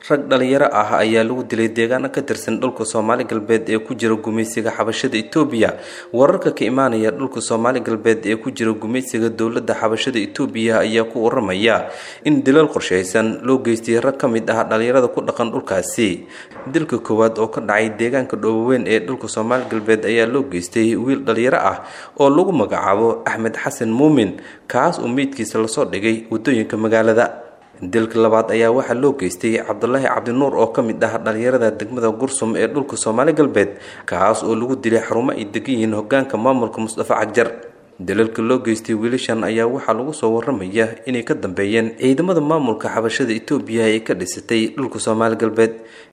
rag dhalinyaro ah ayaa lagu dilay deegaano ka tirsan dhulka soomaali galbeed ee ku jira gumaysiga xabashada etoobiya wararka ka imaanaya dhulka soomaali galbeed ee ku jira gumaysiga dowladda xabashada etoobiya ayaa ku waramaya in dilal qorshaysan loo geystay rag ka mid ah dhalinyarada ku dhaqan dhulkaasi dilka koowaad oo ka dhacay deegaanka dhooboweyn ee dhulka soomaali galbeed ayaa loo geystay wiil dhalinyaro ah oo lagu magacaabo axmed xasan muumin kaas oo meydkiisa lasoo dhigay waddooyinka magaalada dilka labaad ayaa waxaa loo geystay cabdulaahi cabdinuur oo ka mid ah dhalinyarada degmada gursum ee dhulka soomaali galbeed kaas oo lagu dilay xarumo ay degan yihiin hogaanka maamulka mustafa cagjar dalalka loo geystay wiilashan ayaa waxaa lagu soo waramaya inay ka dambeeyeen ciidamada maamulka xabashada etoobiya ee ka dhisatay dhulka soomaali galbeed